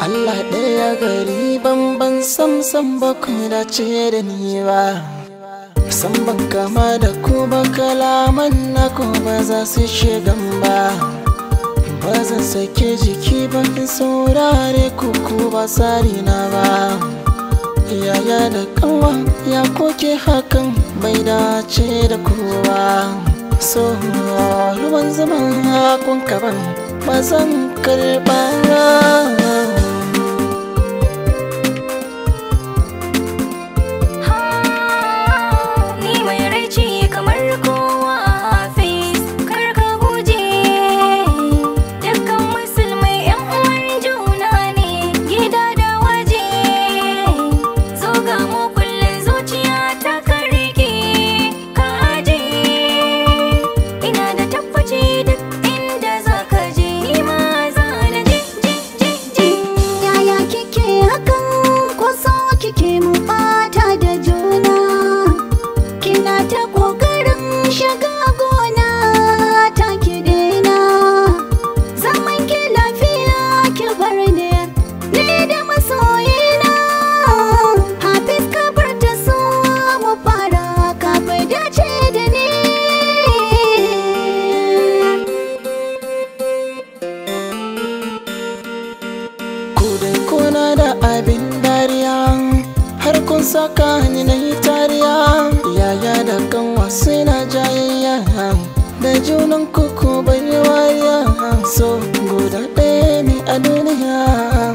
Allah ɗaya gari banban sam sam ba ku dace da ni ba san ban kama da ku ba kalaman na ku ba za su shigan ba ba zan sake jiki ba in saurare ku ku ba tsari na ba yaya da kanwa ya koke hakan bai dace da kowa so ruwan zaman hakun kaban ba zan karɓa Ni mai rai ce kamar kowa Hafiz kar ka guje Dukkan musulmai yan uwan juna ne gida da waje Zo ga mu kullum zuciya ta karike ka aje Ina da tabbaci duk inda za ka je ni ma za na je je je je Yaya kike hakan ko so kike mu bata da juna Kina ta kokarin shiga gona ta ki daina Zaman ki lafiya ki bar ni ni da masoyina Hafiz ka bar ta so mu fara ka bai dace da ni ku dai kuna da abin dariya har kun saka ni na yi tariya yaya da kanwa suna jayayya da junan kuku bai wariya so guda ɗaya ne a duniya